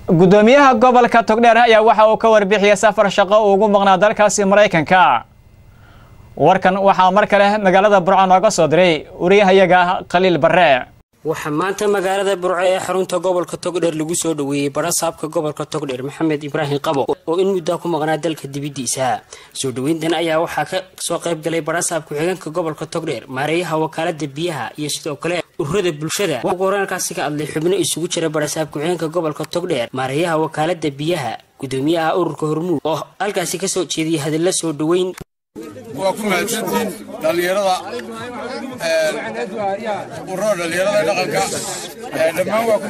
gudoomiyaha gobolka togdheer ayaa waxa uu ka warbixiyay safar shaqo uu ugu maqnaa dalkaasi maraykanka warkan waxaa mar kale magaalada burco nooga soo diray wariyahayaga khaliil barre waxaa maanta magaalada burco ee xarunta gobolka togdheer lagu soo dhoweeyey barasaabka gobolka togdheer maxamed ibraahim qabo oo in muddaa ku maqnaa dalka dibiddiisa soo dhoweyntan ayaa waxaa ka soo qayb galay barasaab ku-xigeenka gobolka togdheer maareeyaha wakaalada biyaha iyo sidoo kale ururada bulshada ugu horeenkaasi ka hadlay xubno isugu jira barasaab ku-xigeenka gobolka togdheer maareeyaha wakaalada biyaha gudoomiyaha ururka hormuud oo halkaasi kasoo jeediyay hadalla soo dhoweyn waa ku mahadsantiin dhallinyarada ururada dhallinyarada dhaqanka dhammaan waa ku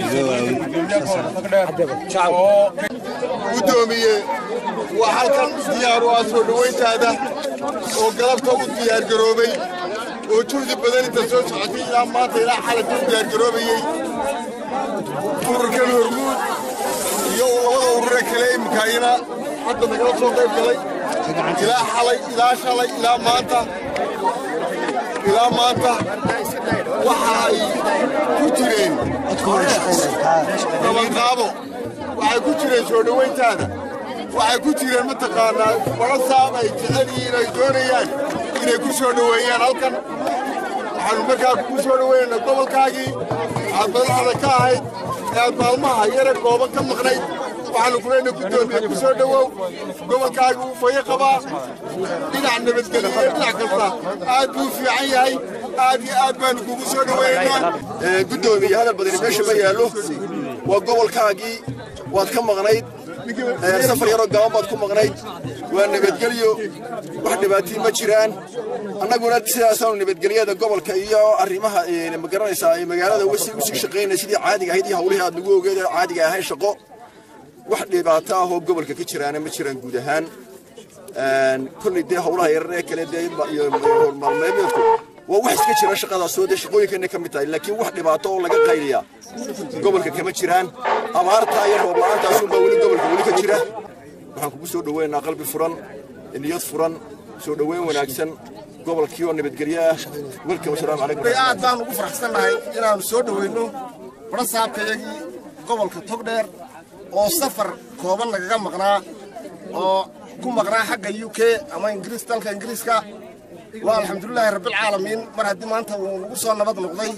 mahadsantihiin gudoomiye waa halkan diyaar u ah soo dhowayntaada oo galabta u diyaargaroobay oo juhdi badan inta soo socotay ilaa maanta ilaa xalabka u diyaargaroobayey ururkan hormuud iyo labada urure kale imikaayana hadda nagala soo qayb galay ilaa xalay ilaa shalay ilaa maanta ilaa maanta waxa ay ku jireen qabanqaabo waxay ku jireen soo dhowayntaada waxay ku jireen mataqaanaa barasaab ay jecel yihiin ay doonayaan inay ku soo dhoweeyaan halkan waxaanu markaa kugu soo dhoweynayna gobolkaagii aad madaxda ka ahayd ee aad maalmaha yare gooban ka maqnayd waxaanu kuleyna gudoomiye ku soo dhowow gobolkaaga uu fayo qabaa dhinac nabadgelyo iyo dhinac kasta aad buu fiican yahay aad iyo aad baanu kugu soo dhoweynaynaa gudoomiye hadal badani meesha ma yaallo waa gobolkaagii waad ka maqnayd safar yaroo gaban baad ku maqnayd waa nabadgelyo wax dhibaatii ma jiraan annaguna sidaasaanu nabadgelyada gobolka iyo arrimaha magaranaysaa magaalada usii shaqaynaya sidii caadiga ahayd iyo hawlihii aad nagu ogeed caadiga ahayn shaqo wax dhibaato ah oo gobolka ka jiraana ma jiraan guud ahaan kolley dee hawlaha yarar ee kale dee iyo maalmeedku waa wax iska jira shaqadaasoo dee shaqooyinkeena ka mid tahay laakiin wax dhibaato oo laga qayliya gobolka kama jiraan abaartaa iyo roob la-aantaasunbaa weli gobolka weli ka jira waxaan kugu soo dhoweynaynaa qalbi furan niyad furan soo dhoweyn wanaagsan gobolkii oo nabadgelyo ah welkam wasalaamu calaykum aad baan ugu faraxsannahay inaannu soo dhoweyno barasaabkayagii gobolka togdheer oo safar kooban nagaga maqnaa oo ku maqnaa xagga u k ama ingiriis dalka ingiriiska waa alxamdulilaahi rabbilcaalamiin mar haddii maanta uu nagu soo nabad noqday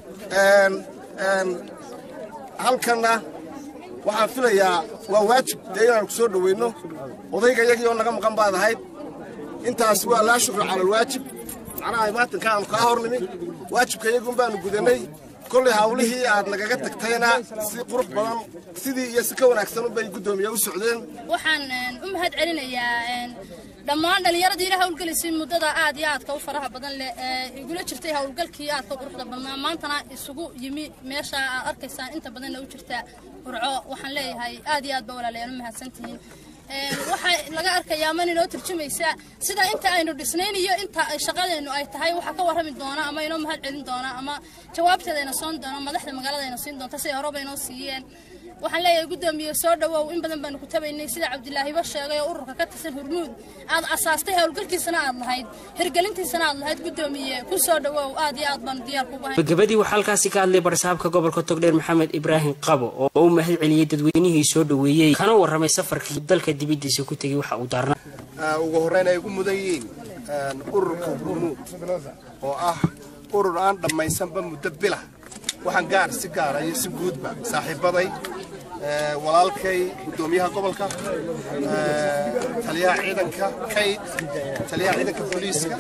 halkanna waxaan filayaa waa waajib dee inaanu ku soo dhoweyno odayga yagii oo naga maqan baad ahayd intaas waa laa shukri cala alwaajib macnaha maatanka aanu kaa hor nimi waajibka yagun baanu gudannay kolley hawlihii aad nagaga tagtayna si qurux badan sidii iyo si ka wanaagsan unbay guddoomiye u socdeen waxaan u mahad celinayaa dhammaan dhallinyaradii ila hawlgelisay muddada aad iyo aadka u faraha badan leh ee igula jirtay hawlgalkii aadka quruxda badnaa maantana isugu yimi meesha aad arkaysaan inta badanna u jirta burco waxaan leeyahay aad iyo aad ba walaalayaal u mahadsantihiin waxaa laga arkayaa man inoo turjumaysa sida inta aynu dhisnayn iyo inta shaqadeennu ay tahay waxaa ka warrami doona ama inoo mahad celin doona ama jawaabteeda ayna soon doona madaxda magaalada ayna siin doonta siday horeba inoo siiyeen waxaan leeyahay guddoomiye soo dhowow in badan baanu ku tabaynay sida cabdilaahiba sheegay oo ururka ka tirsan hormuud aad asaastay howlgalkiisana aad lahayd hirgelintiisana aad lahayd guddoomiye ku soo dhowow aad iyo aad baanu diyaar kugu hayn gabadii waxaa halkaasi ka hadlay barasaabka gobolka togdheer maxamed ibraahim qabo oo u mahad celiyey dadweynihii soo dhoweeyey kana warramay safarkii dalka dibiddiisa ku tegey waxa uu daarna ugu horreyn ay ugu mudan yihiin ururka hormuud oo ah urur aan dhammaysanba muddo bila waxaan gaar si gaara iyo si guudba saaxiibaday walaalkay guddoomiyaha gobolka taliyaha ciidanka kayd taliyaha ciidanka booliiska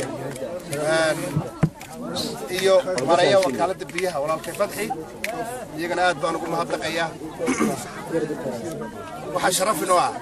iyo mareeya wakaaladda biyaha walaalkay fadxi iyagana aad baan ugu mahadnaqayaa waxaa sharaf inoo ah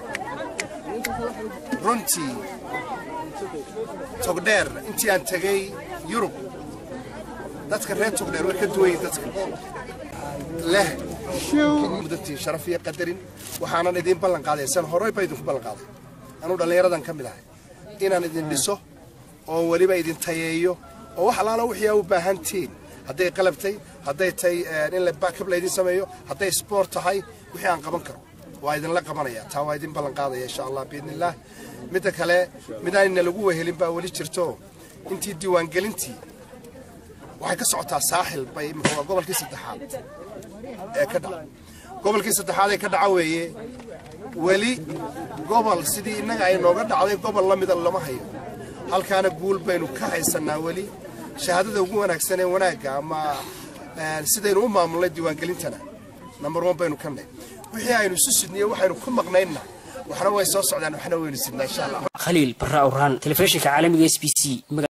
runtii togdheer intii aan tegay yurub dadka reer togdheer way ka duwan yihin dadka leh mudatiin sharaf iyo qadarin waxaanan idiin ballan qaaday san horey ba idinku ballan qaaday anuu dhallinyaradan ka mid ahay inaan idin dhiso oo weliba idin tayeeyo oo wax alaala wixii aa u baahantiin hadday qalabtay hadday tahay in la backab laydin sameeyo hadday sport tahay wixii aan qaban karo waa idinla qabanaya taa waa idin ballan qaadaya insha allah biidnillaah midda kale midaanina lagu wehelin baa weli jirto intii diiwaangelintii waxay ka socotaa saaxil bay imika waa gobolkii saddexaad ee ka dhaca gobolkii saddexaad ee ka dhaca weeye weli gobol sidii innaga ay nooga dhacday gobol la mida lama hayo halkaana guul baynu ka haysannaa weli shahaadada ugu wanaagsan ee wanaagga ama sidaynu u maamulnay diiwaangelintana number one baynu ka nahy wixii aynu isu sidniyo waxaynu ku maqnaynna waxna way soo socdaan waxna waynu sidnaa insha allah khaliil barra awraan telefishinka caalamiga s b c